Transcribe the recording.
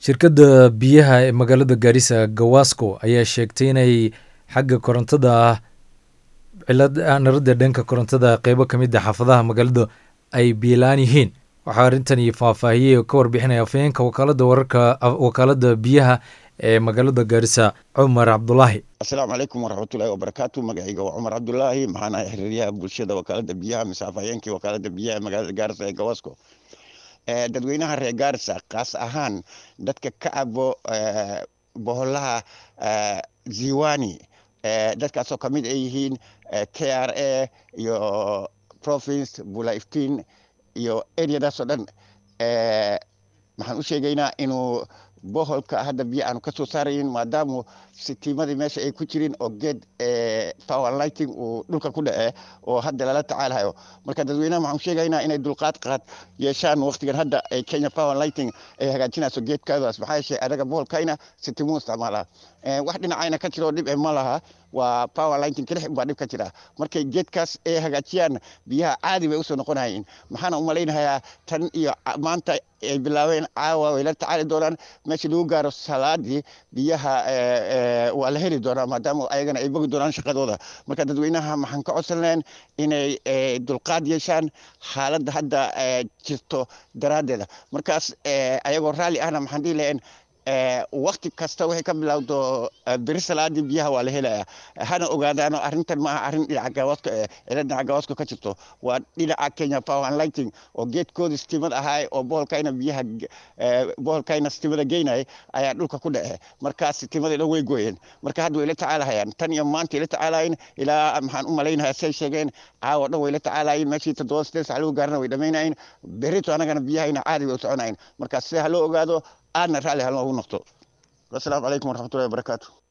shirkadda biyaha ee magaalada gaarisa gawasco ayaa sheegtay inay xagga korontada cilad naradda dhanka korontada qeybo ka mid a xaafadaha magaalada ay biilaan yihiin waxaa arrintani faahfaahiyey oo ka warbixinaya afhayeenka wakaalada wararka wakaalada biyaha ee magaalada gaarisa cumar cabdulaahi asalaamu calaykum waraxmatullaahi wabarakaatu magacayga waa cumar cabdulaahi maxaan ahay xiriiryaha bulshada wakaalada biyaha mise afhayeenkii wakaalada biyaha ee magaalada gaarisa ee gawasco dadweynaha reer gaarisa kaas ahaan dadka ka cabo boholaha ziwani dadkaasoo ka mid ay yihiin k r a iyo province bula iftiin iyo areadaasoo dhan maxaan u sheegaynaa inuu boholka hadda biyo aanu ka soo saarayin maadaamu sitiimadii meesha ay ku jirin oo geed power lighting uu dhulka ku dhace oo hadda lala tacaalayo marka dadweynaha waxaan sheegaynaa inay dulqaad qaad yeeshaan waqtigan hadda ay kenya power lighting ay hagaajinayso geedkaadaas maxaa yeeshay adaga boholkayna sitiimuu isticmaalaa wax dhinacayna ka jiro dhib ma laha waa power lighting kelix baa dhib ka jira markay geedkaas ay hagaajiyaan biyaha caadi bay usoo noqonayiin maxaana u malaynayaa tan iyo maanta ay bilaabeen caawa way la tacaali doonaan meesha lagu gaaro salaadii biyaha waa la heli doonaa maadaama ayagana ay bogi doonaan shaqadooda marka dadweynaha maxaan ka codsan lahayn inay dulqaad yeeshaan xaaladda hadda jirto daraaddeeda markaas ayagoo raalli ahna maxaan dhihi lahayn wakti kasta waxay ka bilowdo beri salaadii biyaha waa la helaya hana ogaadaano arrintan maaha arrin dhinaca gawaaska ila dhinaca gawaaska ka jirto waa dhinaca kenya power and lighting oo geedkoodii stimad ahaay oo boholkayna biyaha boholkayna stimada geynay ayaa dhulka ku dhace markaas stimadii dhan way gooyeen marka hadda way la tacaalahayaan tan iyo maanta ay la tacaalayin ilaa maxaan u malaynayaa say sheegeen caawa dhan way la tacaalayin meeshii toddoba sideed sac lagu gaarana way dhammaynayin berito anagana biyahayna caadi way u soconayin marka sida ha loo ogaado aadna raalli haloogu noqdo wasalaamu calaykum waraxmatullahi wabarakaatu